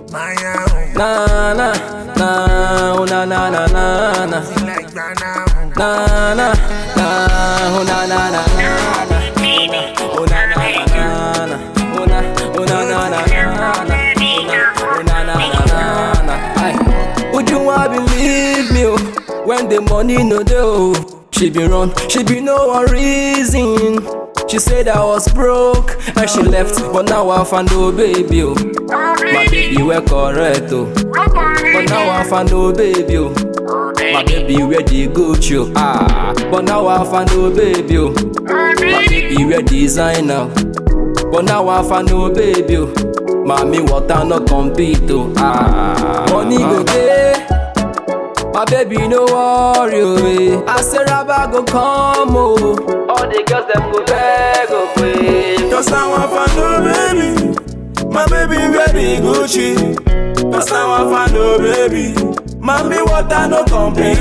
Maya, Na na na, oh na na na na na. like Ghana. Na na na, oh na na na na na. Oh na na na na na. Oh na, oh na na na na na. Oh na na na na na. Aye. Would you want believe me? oh, When the money no dey oh, she be run, she be no one reason. She said I was broke and she left, but now I found no baby oh. My baby were correct oh, but now I found no baby oh. My baby where the Gucci oh. ah, but now I found no baby oh. My baby wear designer, but now I found no baby oh. Mommy water no compete oh. ah, money go dey. My baby no worry oh, eh. I say rubber go come oh. All the girls them go beg oh, eh. Cause now I found no baby. My baby ready Gucci. Cause now I found no baby. Mommy water no complete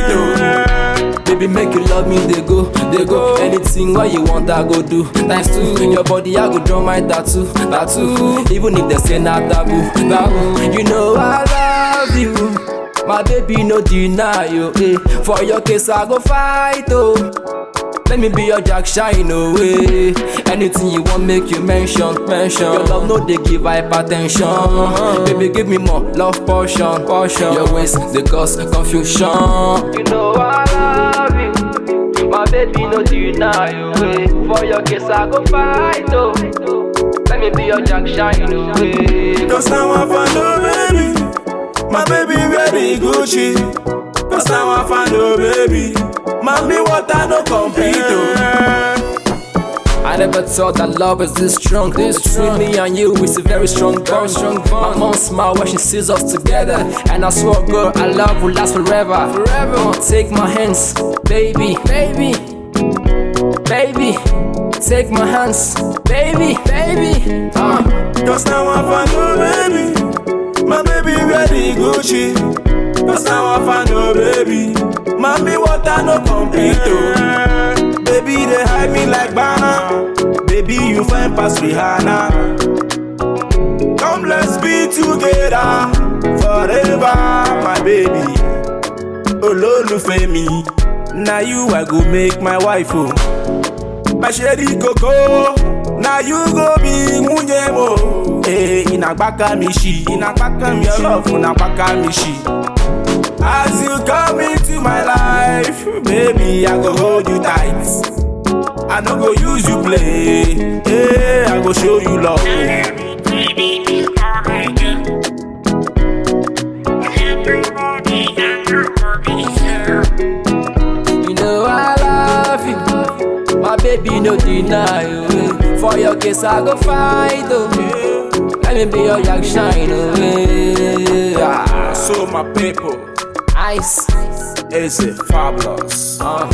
oh. Baby, make you love me, they go, they go. Anything what you want, I go do. Times two, your body, I go draw my tattoo, tattoo. Even if they say not taboo, taboo. You know I love you, my baby, no deny you. Eh. For your case, I go fight, oh. Let me be your Jack Shine away. Anything you want, make you mention, mention. Your love, no, they give hypertension. Baby, give me more love portion, portion. Your ways, they cause confusion. You know I love you. My baby, no deny you. eh. For your kiss, I go fight, oh. Let me be your Jack Shine away. Cause now I found no baby. My baby ready Gucci. Cause now I found no baby. Mommy water no complete oh. I never thought that love is this strong. This Between me and you, it's a very strong bond. Strong bond. My mom smile when she sees us together, and I swear, girl, our love will last forever. Forever. Take my hands, baby, baby, baby. Take my hands, baby, baby. Uh. Cause now I found no baby. My baby ready Gucci. Cause now I found no baby. Mommy water no complete oh. Baby they hide me like banana. Baby you find past Rihanna. Come let's be together forever, my baby. Olólùfẹ́ mi, na you I go make my wife oh. My sherry coco, na you go be nwunye mo. Eh, inagbaka mi shi, inagbaka mi shi, your love unagbaka mi shi. As you come into my life, baby, I go hold you tight. I no go use you play, eh, I go show you love. You know I love you, my baby, no deny you. eh. For your kiss, I go fight, oh. Let me be your Jack Shine away. Ah. So my people, Ice. is it fabulous? Uh,